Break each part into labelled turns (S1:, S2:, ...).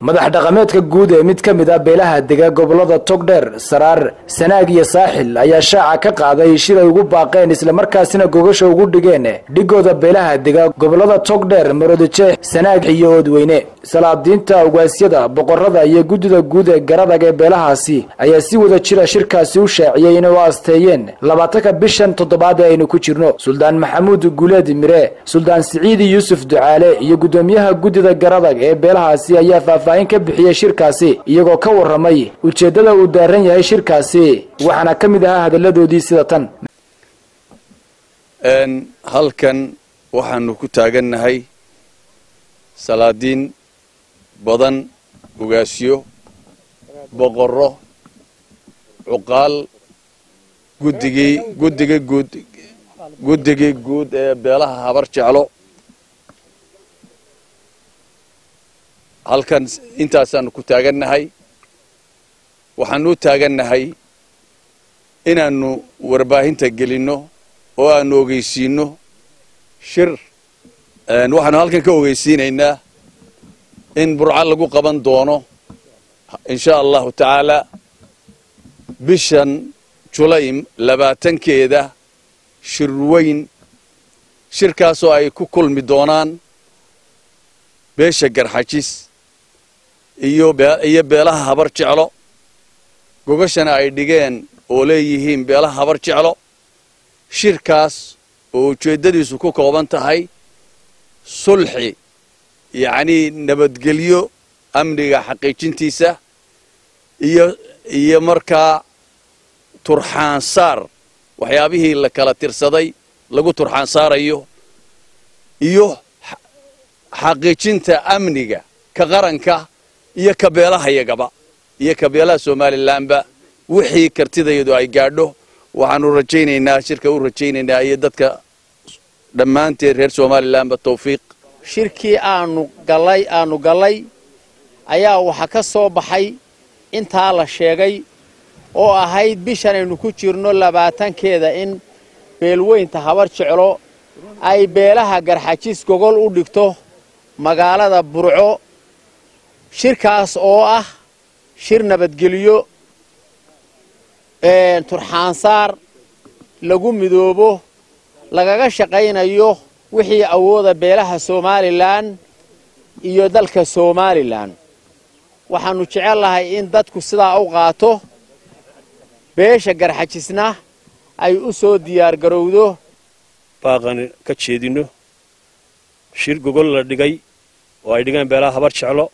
S1: madax dhaqameedka guud ee mid ka mid ah beelaha dega gobolada togdheer saraar sanaag iyo saaxil ayaa shaaca ka qaaday shir ay ugu baaqeen islamarkaasina gogasha ugu dhigeen dhigooda beelaha dega gobolada togdheer maroodijeex sanaag iyo oodweyne salaadiinta ugaasyada boqorada iyo guddida guud ee garadag ee beelahaasi ayaa si wada jira shirkaasi u shaaciyey inay u asteeyeen labaatanka bishan toddobaad ee aynu ku jirno suldaan maxamuud guuleed mire suldaan siciidi yuusuf ducaale iyo guddoomiyaha guddida garadag ee beelahaasi ayaa faahfaahin ka bixiyey shirkaasi iyagoo ka warramay ujeeddada uu daaran yahay shirkaasi waxaana ka mid ahaa hadalladoodii sida tan
S2: halkan waxaanu ku taagannahay salaadiin badan ugaasyo boqorro cuqaal guddigii guddiga guud guddigii guud ee beelaha habar jeclo halkan intaasaanu ku taagannahay waxaanu u taagannahay inaannu warbaahinta gelinno oo aanu ogeysiinno shir waxaanu halkan ka ogeysiinaynaa in burco lagu qaban doono insha allahu tacaala bishan julaym labaatankeeda shir weyn shirkaasoo ay ku kulmi doonaan beesha garxajis iyo iyo beelaha habar jeclo gogashana ay dhigeen oo leeyihiin beelaha habar jeclo shirkaas oo ujeeddadiisu ku kooban tahay sulxi yacnii nabadgelyo amniga xaqiijintiisa iyo iyo markaa turxaansaar waxyaabihii la kala tirsaday lagu turxaansaarayo iyo xaqiijinta amniga ka qaranka iyo ka beelahayagaba iyo ka beelaha somalilanba wixii kartidayadu ay gaadho waxaanu rajaynaynaa shirka u rajaynaynaa iyo dadka dhammaanteed reer somalilanba tawfiiq
S3: shirkii aanu gallay aanu gallay ayaa waxa ka soo baxay intaa la sheegay oo ahayd bishan aynu ku jirno labaatankeeda in beelweynta habar jeclo ay beelaha garxajis gogol u dhigto magaalada burco shirkaas oo ah shir nabadgelyo turxaansaar lagu midoobo lagaga shaqaynayo wixii awooda beelaha somalilan iyo dalka somalilan waxaannu jecel lahay in dadku sidaa u qaato beesha garxajisna ay u soo diyaargarowdo
S4: baaqani ka jeedinno shir gogol la dhigay oo ay dhigaan beelaha habar jeclo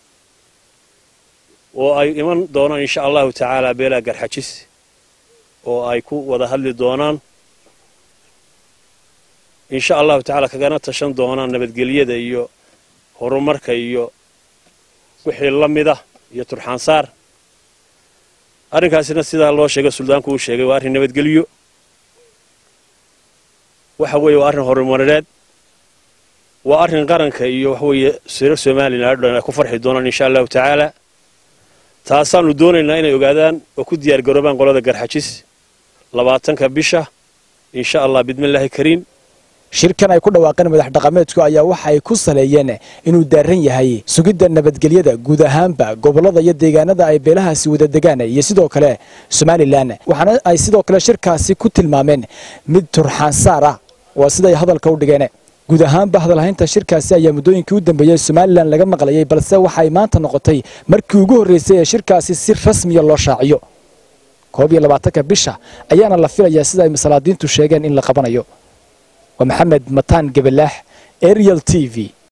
S4: oo ay iman doonaan insha allahu tacaala beelaha garxajis oo ay ku wada hadli doonaan insha allahu tacaala kagana tashan doonaan nabadgelyada iyo horumarka iyo wixii la mida iyo turxaansaar arrinkaasina sidaa loo sheegay suldaanku uu sheegay waa arrin nabadgelyo waxa weeye waa arrin horumareed waa arrin qaranka iyo waxa weeye reer somalilan o dhan ay ku farxi doonaan insha allahu tacaala taasaannu doonaynaa inay ogaadaan oo ku diyaar garoobaan qolada garxajis labaatanka bisha insha allah bidmillaahi kariim
S1: shirkan ay ku dhawaaqeen madax dhaqameedku ayaa waxa ay ku saleeyeen inuu daaran yahay sugidda nabadgelyada guud ahaanba gobollada iyo deegaanada ay beelahaasi wada degaan iyo sidoo kale somalilan waxaana ay sidoo kale shirkaasi ku tilmaameen mid turxaansaar ah waa siday hadalka u dhigeen guud ahaanba hadalhaynta shirkaasi ayaa muddooyinkii u dambeeyey somalilan laga maqlayay balse waxay maanta noqotay markii ugu horreysay ee shirkaasi si rasmiya loo shaaciyo koob iyo labaatanka bisha ayaana la filayaa sida ay masalaadiintu sheegeen in la qabanayo waa maxamed mataan gabalaax ariel t v